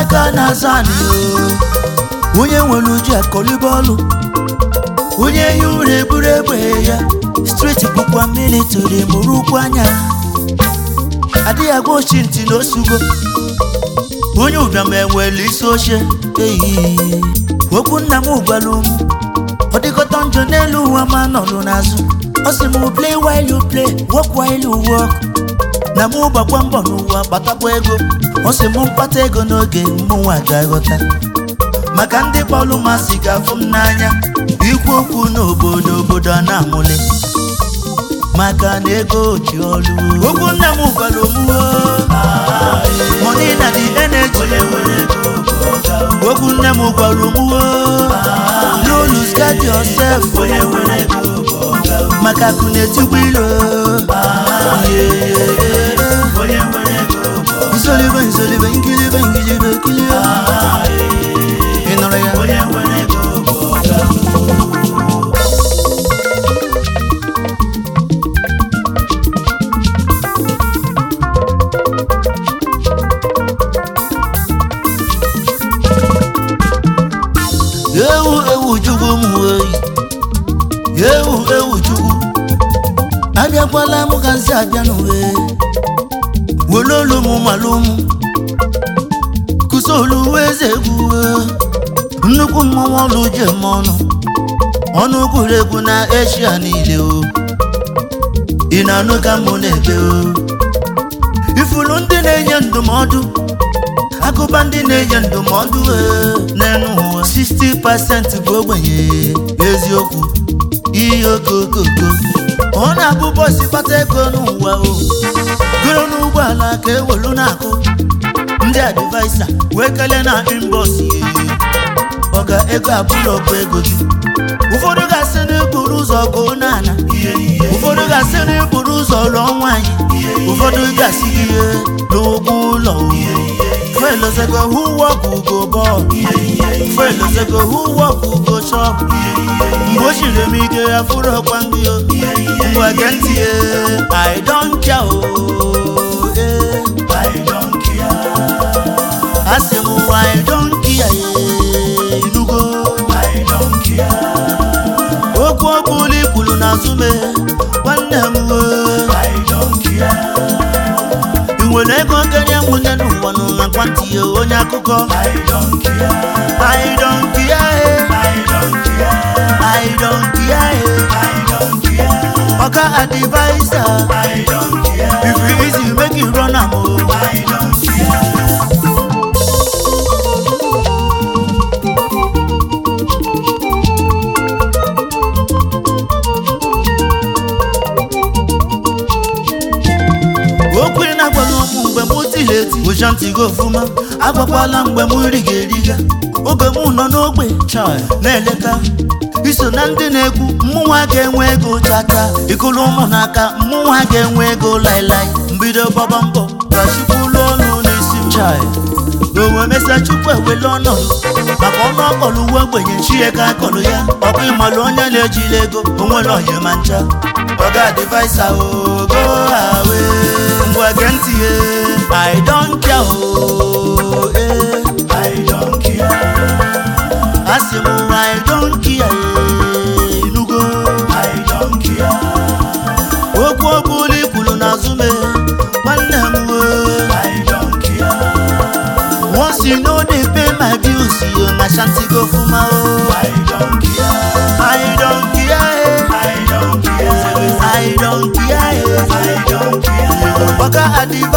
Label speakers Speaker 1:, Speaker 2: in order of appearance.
Speaker 1: aka na-aza anị o onye nwere uju akọlibe ọlụ onye ehi ụra eburu egbe ya streti bụkwa militari mụrụ ụkwụ anya adịghị agwa ochi ntị na osugo onye ụbịam enwere isi oche eyi okwu nna m gwara ụmụ ọ dịkọta njọ n'elu ụwa ma nọrụ n'azụ ọ sị m play while you play work while you work na mụ gbakwa mbọ n'ụwa kpatakwa ego ọ sị m mkpata ego n'oge mụnwa ga-aghọta maka ndị kpọlụ masị ga-afụ m n'anya ikwu okwu n'obodo obodo a na-amụli maka na ego ji ọlụ okwu nna m gwara omume money na the energy okwu nne m gwara omume no lose guard yourself maka akụ na-etigbu ilo nzolibe nzolibe nkilibe nkilibe nkilibe ị nụrụ ya ewu ewu chukwu m oyi ewu ewu chukwu abịakwala m ka nsị abịa n'uwe were olu m malụ m kụsolu eze egwu nnukwu mmanwụ ọlụ je m ọnụ ọnụ kwuru egwu na eshia niile o ị na-anụ ka mụ na-ebe o ifuru ndị na-enye ndụmọdụ akụba ndị na-enye ndụmọdụ n'enu ụwa 60% bụ ogbenye eziokwu ihe okokoko ọ na-abụ bọsị kpata ego n'ụwa o goro n'ụgbọala ka ewelu na-akụ ndị advaisa wee kelee na inbọs ọga ego abụrụ ọkụ ego gị ụfọdụ ga-asị n'iburu ụzọ goo n'ala ụfọdụ ga-asị n'iburu ụzọ lụọ nwaanyị ụfọdụ ga-asị gị ihe n'ụgwọ ụlọ felozego who work who go ball felozego who work who go shop mgbe o chiri m ike ya fụrụ ọkwa ndị o ngwa gee ntị ye i don't care o eh, i don't care asị m i don't care ye inugo i don't care okwu ọbụla ikwulu n'azụ me nwanne m o i don't care ị nwere ego kenye nwunye n'ụwa n'ụwa kwantị ya onye akụkọ I don't care I don't care I don't care Oga advisor If you easy make you run am o I don't care okwu ị na-agwaghị okwu mgbe m tiri eti ụja ntị gị ofụma agwakwala mgbe m riga eriga oge m nọ n'ogbe na-eleta iso na ndị na-ekwu mmụnwa ga-enwe ego chata ịkụrụ ụmụ n'aka mmụnwa ga-enwe ego lailai mbido gbaba mbọ ka chukwu lụọ ọnụ n'isi m chai onwe mesịa chukwu ewele ọnọdụ maka ọnụ ọkọlụ uwe ogbenye chie ka akọlụ ya ọkụ ịmalụ onye na-ejiri ego onwere onye ma ncha ọga adịvaisa ogo awe ngwa gee ntị ye i don't care o eh, i don't care asị m i don't care eh, inugo i don't care okwu ọbụla ikwulu n'azụ me nwanne m o i don't care once you know they pay my bills yo na shanty go fuma o i don't care i don't care i don't care i don't care i don't care oga advice